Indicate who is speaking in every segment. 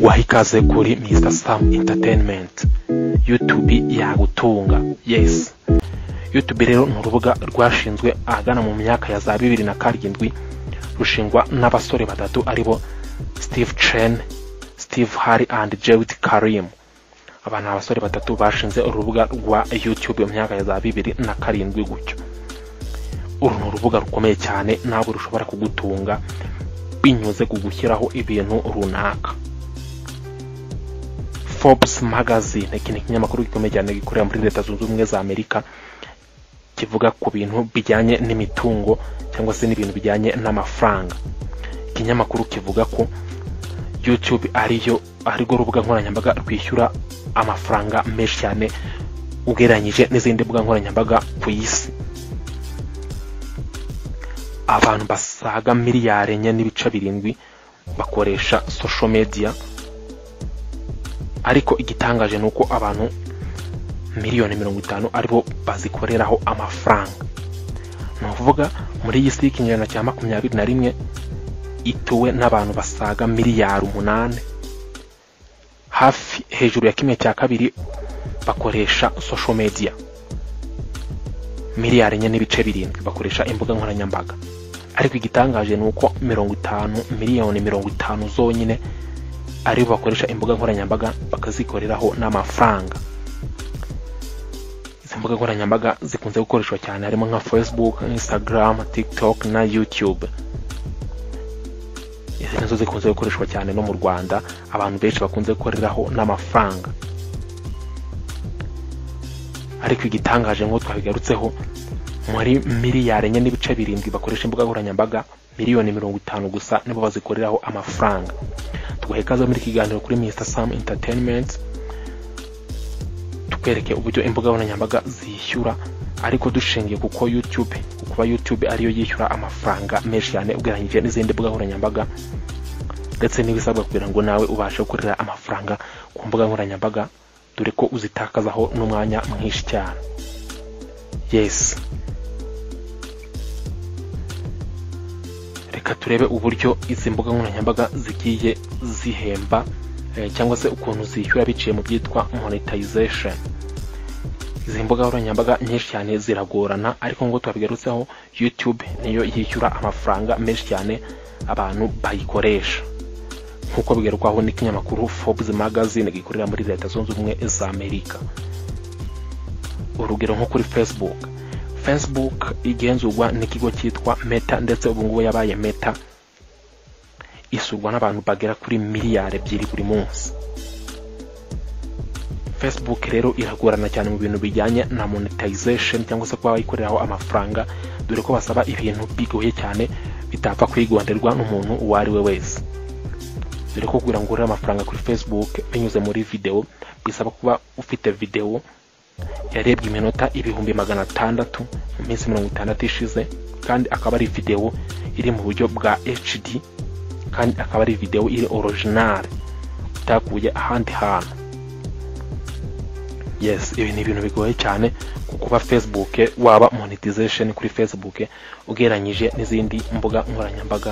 Speaker 1: waha ikaze kuri Mr Sam Entertainment YouTube yagutunga yes YouTube rero ni urubuga rwashinzwe ahagana mu myaka ya za bibiri na karindwi rushingwa n'abasore batatu aribo Steve Chen Steve Harry and Jewett Karim aba ni abasore batatu bashinze urubuga rwa YouTube mu myaka ya za bibiri na karindwi gutyo uru ni urubuga rukomeye cyane ntabwo rushobora kugutunga binyuze ku gushyiraho ibintu runaka Forbes magazine iki ni ikinyamakuru gikomeye cyane gikorera muri leta zunze ubumwe za amerika kivuga ku bintu bijyanye n'imitungo cyangwa se n'ibintu bijyanye n'amafaranga ikinyamakuru kivuga ko youtube ariyo arirwo rubuga nkoranyambaga rwishyura amafaranga menshi cyane ugereranyije n'izindi mbuga nkoranyambaga ku isi abantu basaga miliyari enye n'ibice birindwi bakoresha social media ariko igitangaje ni uko abantu miliyoni mirongo itanu aribo bazikoreraho amafaranga ni ukuvuga muri iyi si y'ikinyejana cya makumyabiri na rimwe ituwe n'abantu basaga miliyari umunani hafi hejuru ya kimwe cya kabiri bakoresha social media miliyari enye n'ibice birindwi bakoresha imbuga nkoranyambaga ariko igitangaje ni uko mirongo itanu miliyoni mirongo itanu zonyine aribo bakoresha imbuga nkoranyambaga bakazikoreraho n'amafaranga izi mbuga nkoranyambaga zikunze gukoreshwa cyane harimo nka facebook instagram tiktok na youtube izi nazo zikunze gukoreshwa cyane no mu rwanda abantu benshi bakunze gukoreraho n'amafaranga ariko igitangaje nk'uko twabigarutseho muri miliyari enye n'ibice birindwi bakoresha imbuga nkoranyambaga miliyoni mirongo itanu gusa nibo bazikoreraho amafaranga tuguhe ikaze muri iki kiganiro kuri Mr Sam Entertainment tukwereke uburyo imbuga nkoranyambaga zishyura ariko dushingiye kuko YouTube kuba YouTube ariyo yishyura amafaranga menshi cyane ugereranyije n'izindi mbuga nkoranyambaga ndetse n'ibisabwa kugira ngo nawe ubashe gukorera amafaranga ku mbuga nkoranyambaga dore ko uzitakazaho n'umwanya mwinshi cyane yesi reka turebe uburyo izi mbuga nkoranyambaga zigiye zihemba eh, cyangwa se ukuntu zishyura biciye mu byitwa monetization izi mbuga nkoranyambaga nyinshi cyane ziragorana ariko ngo twabigarutseho youtube niyo yishyura amafaranga menshi cyane abantu bayikoresha nk'uko bigarukwaho n'ikinyamakuru Forbes magazine gikorera muri leta zunze ubumwe za Amerika urugero nko kuri Facebook Facebook igenzurwa n'ikigo cyitwa Meta ndetse ubu ngubu yabaye Meta isurwa n'abantu bagera kuri miliyari ebyiri buri munsi Facebook rero iragorana cyane mu bintu bijyanye na monetization cyangwa se kuba bayikoreraho amafaranga dore ko basaba ibintu bigoye cyane bitapfa kwigonderwa n'umuntu uwo ari we wese dore ko kugira ngo urebe amafaranga kuri facebook binyuze muri videwo bisaba kuba ufite videwo yarebwe iminota ibihumbi magana atandatu mu minsi mirongo itandatu ishize kandi akaba ari videwo iri mu buryo bwa hd kandi akaba ari videwo iri orijinali itakuye ahandi hantu yes ibi ni ibintu bigoye cyane kuba facebook waba monetization kuri facebook ugereranyije n'izindi mbuga nkoranyambaga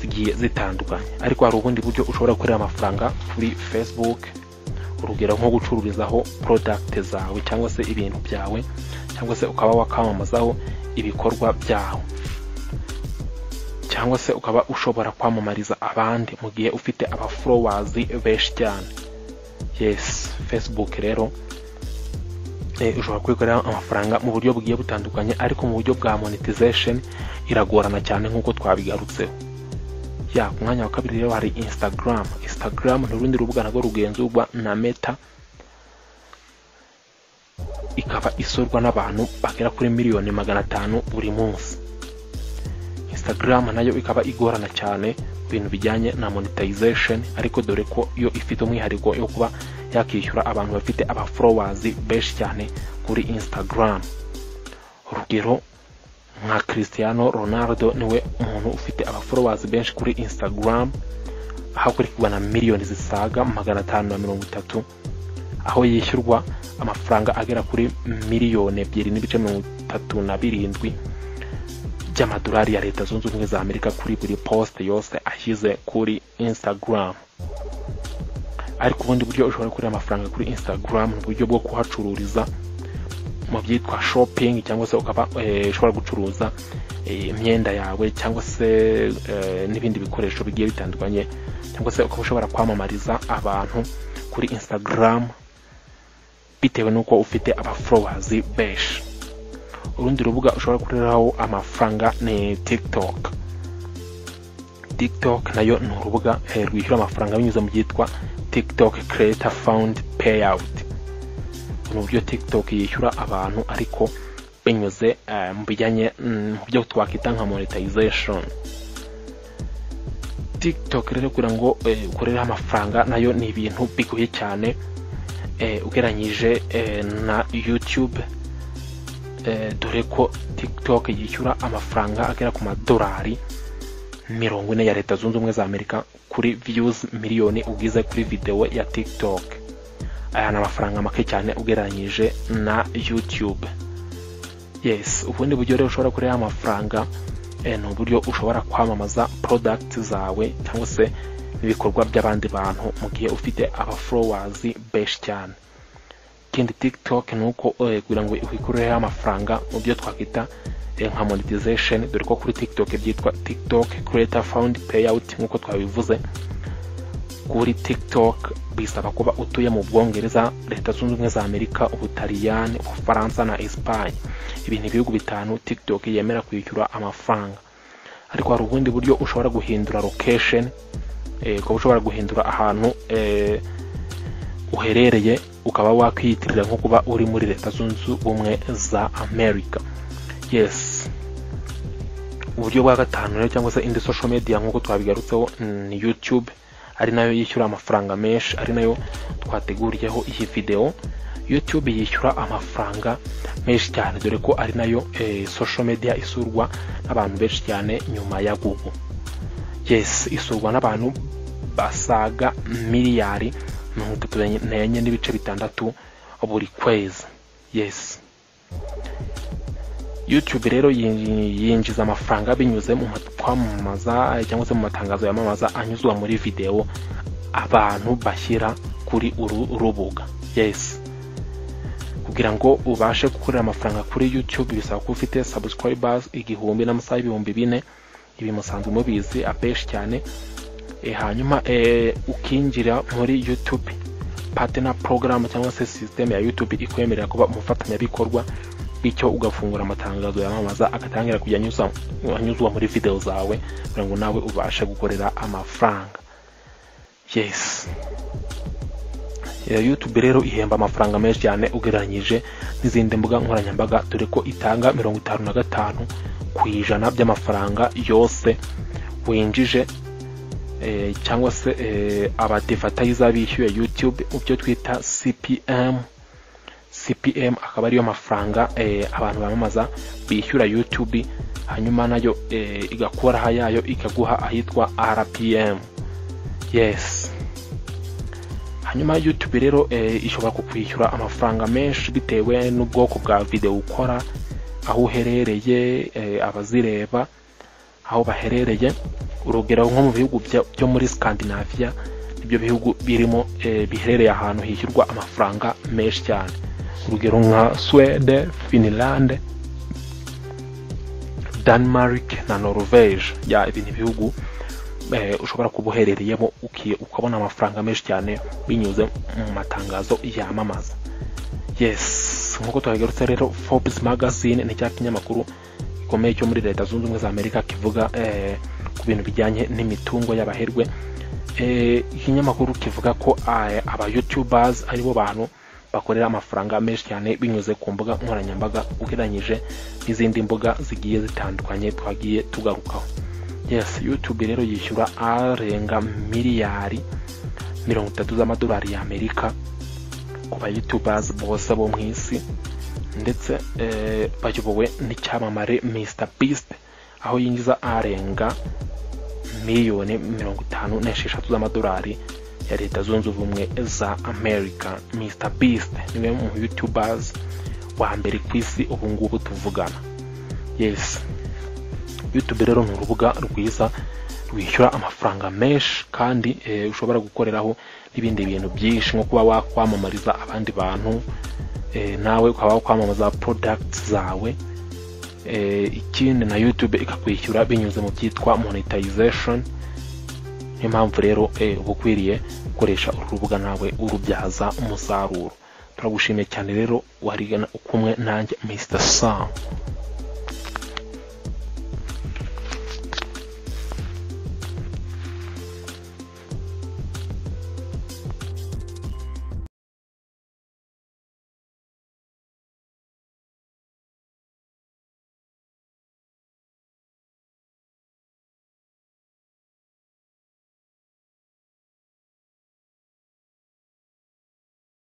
Speaker 1: zigiye zitandukanye ariko hari ubundi buryo ushobora gukorera amafaranga kuri facebook urugero nko gucururizaho product zawe cyangwa se ibintu byawe cyangwa se ukaba wakwamamazaho ibikorwa byawe cyangwa se ukaba ushobora kwamamariza abandi mu gihe ufite abaforowazi benshi cyane yes facebook rero ushobora kwikorera amafaranga mu buryo bugiye butandukanye ariko mu buryo bwa monetization iragorana cyane nk'uko twabigarutseho ya ku mwanya wa kabiri rero hari instagram instagram ni urundi rubuga narwo rugenzurwa na meta ikaba isurwa n'abantu bagera kuri miliyoni magana atanu buri munsi instagram nayo ikaba igorana cyane ibintu bijyanye na monetization ariko dore ko yo ifite umwihariko yo kuba yakishyura abantu bafite abaforowazi benshi cyane kuri instagram urugero nka Cristiano Ronaldo niwe umuntu ufite abaforowazi benshi kuri Instagram hakurikirwa na miliyoni zisaga magana atanu na mirongo itatu aho yishyurwa amafaranga agera kuri miliyoni ebyiri n'ibice mirongo itatu na birindwi by'amadolari ya leta zunze ubumwe za amerika kuri buri poste yose ashyize kuri Instagram ariko ubundi buryo ushobora gukorera amafaranga kuri instagram ni uburyo bwo kuhacururiza mu byitwa shopping cyangwa se ukaba eh, ushobora gucuruza eh, imyenda yawe cyangwa se eh, n'ibindi bikoresho bigiye bitandukanye cyangwa se ukaba ushobora kwamamariza abantu kuri instagram bitewe n'uko ufite abafollowers benshi urundi rubuga ushobora gukoreraho amafaranga ni tiktok tiktok nayo ni urubuga eh, rwishyura amafaranga binyuze mu byitwa tiktok creator fund payout ni uburyo tiktok yishyura abantu ariko binyuze eh, mu bijyanye mm, mu byo twakwita nka monetization tiktok rero kugira ngo eh, ukorereho amafaranga nayo ni ibintu bigoye cyane eh, ugereranyije eh, na youtube eh, dore ko tiktok yishyura amafaranga agera ku madolari mirongo ine ya leta zunze ubumwe za amerika kuri viyuzi miliyoni ugize kuri videwo ya tiktok aya ni amafaranga make cyane ugereranyije na youtube yes ubundi buryo rero ushobora kureba amafaranga eh, ni uburyo ushobora kwamamaza product zawe cyangwa se ibikorwa by'abandi bantu mu gihe ufite abafollowers benshi cyane ikindi tiktok ni uko eh, kugira ngo wikureho amafaranga mu byo twakwita eh, nka monetization dore ko kuri tiktok byitwa tiktok creator fund payout nk'uko twabivuze kuri tiktok bisaba kuba utuye mu bwongereza leta zunze ubumwe za amerika ubutaliyani ubufaransa na esipanye ibi ni ibihugu bitanu tiktok yemera kwishyura amafaranga ariko hari ubundi buryo ushobora guhindura location eh, ukaba ushobora guhindura ahantu eh, uherereye ukaba wakwiyitirira nko kuba uri muri leta zunze ubumwe za amerika yes uburyo bwa gatanu rero cyangwa se indi social media nk'uko twabigarutseho ni youtube ari nayo yishyura amafaranga menshi ari nayo twateguriyeho iyi videwo youtube yishyura amafaranga menshi cyane dore ko ari nayo eh, social media isurwa n'abantu benshi cyane nyuma ya google yes isurwa n'abantu basaga miliyari mirongo itatu n'enye n'ibice bitandatu buri kwezi yes youtube rero yin- yinjiza amafaranga binyuze mu mat- kwamamaza eh, cyangwa se mu matangazo yamamaza anyuzwa muri videwo abantu bashyira kuri uru rubuga yes kugira ngo ubashe gukorera amafaranga kuri youtube bisaba kuba ufite subscribers igihumbi n'amasaha ibihumbi bine ibi musanzwe mubizi abenshi cyane Eh, hanyuma eh, ukinjira muri youtube partner program cyangwa se system ya youtube ikwemerera kuba umufatanyabikorwa bityo ugafungura amatangazo yamamaza agatangira kujya anyuza- anyuzwa muri video zawe kugira ngo nawe ubashe gukorera amafaranga yes Eh, youtube rero ihemba amafaranga menshi cyane ugereranyije n'izindi mbuga nkoranyambaga dore ko itanga mirongo itanu na gatanu ku ijana by'amafaranga yose winjije eh, cyangwa se eh, abadevatayiza bishyuye youtube mu byo twita cpm cpm akaba ariyo mafaranga eh, abantu bamamaza bishyura youtube hanyuma nayo eh, igakoraha yayo ikaguha ahitwa rpm yes hanyuma youtube rero eh, ishobora kukwishyura amafaranga menshi bitewe n'ubwoko bwa videwo ukora aho uherereye eh, abazireba aho baherereye urugero nko mu bihugu bya- byo muri scandinavia nibyo bihugu birimo eh, biherereye ahantu hishyurwa amafaranga menshi cyane urugero nka swede finland denmark na norvege ya ibi ni ibihugu eh, ushobora kuba uherereyemo uki- ukabona amafaranga menshi cyane binyuze mu matangazo yamamaza yes nk'uko twabigarutse rero forbes magazine ni cya kinyamakuru gikomeye cyo muri leta zunze ubumwe za amerika kivuga eh, ku bintu bijyanye n'imitungo y'abaherwe Eh, ikinyamakuru kivuga ko eh, aba youtubers aribo bantu bakorera amafaranga menshi cyane binyuze ku mbuga nkoranyambaga ugereranyije n'izindi mbuga zigiye zitandukanye twagiye tugarukaho yes youtube rero yishyura arenga miliyari mirongo itatu z'amadolari y'amerika ku ba youtubers bose bo mu isi ndetse eh, bayobowe n'icyamamare Mr Beast aho yinjiza arenga miliyoni mirongo itanu n'esheshatu z'amadolari ya leta zunze ubumwe za america Mr Beast niwe mu youtubers wa mbere ku isi ubu ngubu tuvugana yes youtube rero ni urubuga rwiza wishyura amafaranga menshi kandi eh, ushobora gukoreraho n'ibindi bintu byinshi nko kuba wakwamamariza abandi bantu eh, nawe ukaba wakwamamaza products zawe eh, ikindi na youtube ikakwishyura binyuze mu byitwa monetization niyo mpamvu rero eh, uba ukwiriye gukoresha uru rubuga nawe urubyaza umusaruro turagushimiye cyane rero warigana kumwe nanjye mr sam